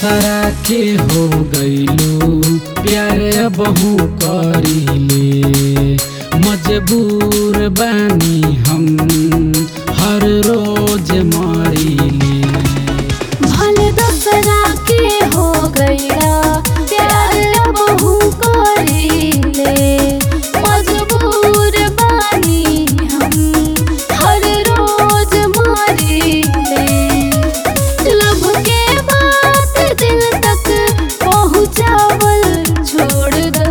दोसरा के हो गईलू प्यार बहु करीले मजबूर बानी हम हर रोज मरीले भले दसरा के हो गया प्यार बहु करीले मजबूर बानी हम हर रोज मारीले लब के बात दिल तक पहुँचावल छोड़ दो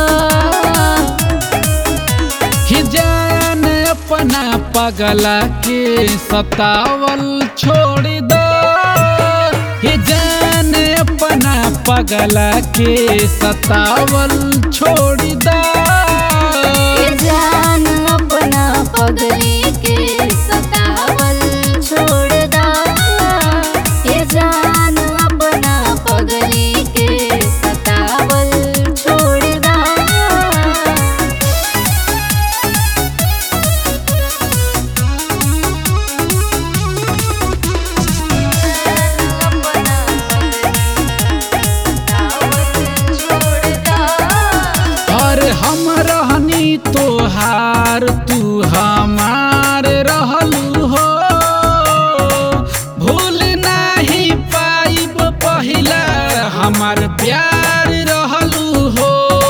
कि जान अपना पगला के सतावल छोड़ दो कि जान अपना पगला के सतावल छोड़ दो ये जान अपना पगली के सतावल छोड़ दा ये जान अपना पगली के सतावल छोड़ दा और हम रहनी तोहार तू हमार रहलू हो भूल नहीं पाइब पहिला हमार प्यार रहलू हो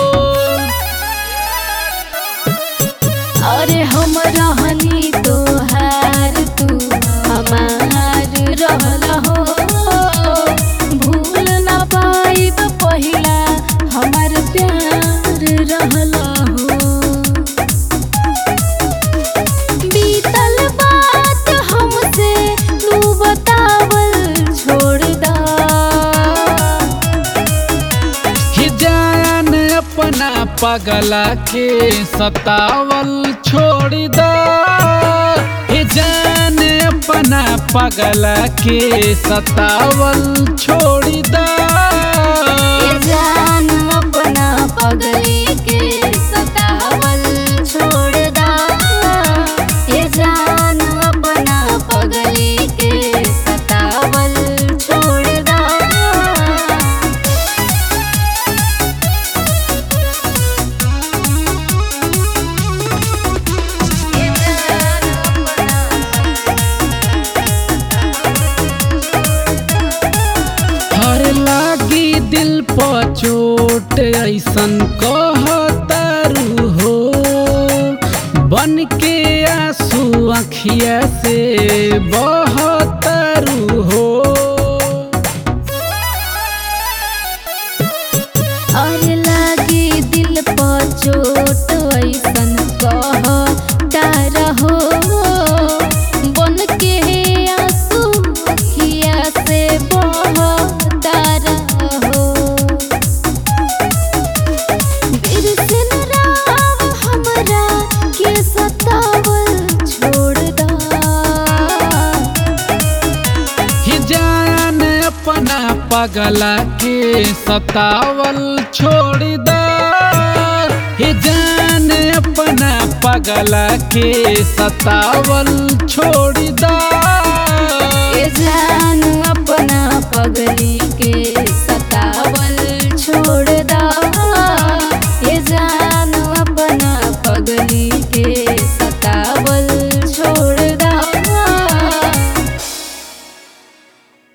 अरे हम रहनी तोहार तू हमार रहल हो भूल न पाइब पहिला हमार प्यार रहल हो बीतल बात हमसे तू बतावल छोड़ दा कि जान अपना पगला के सतावल छोड़ दो कि जान अपना पगला के सतावल छोड़ दो ये जान अपना पगली के सतावल छोड़ दा ये जान अपना पगली के सतावल छोड़ दा हर लागी दिल पर चोट ऐसन कहतारू हो बन के आंसू अखिया से बहतारू हो और लागी दिल पर चोट ऐसन कह रहो बन के आंसू अखिया से बहता रहो बिरसन राव हमरा के सतावल छोड़ दा कि जान अपना पगला के सतावल छोड़ दो कि जान अपना पगला के सतावल छोड़ दो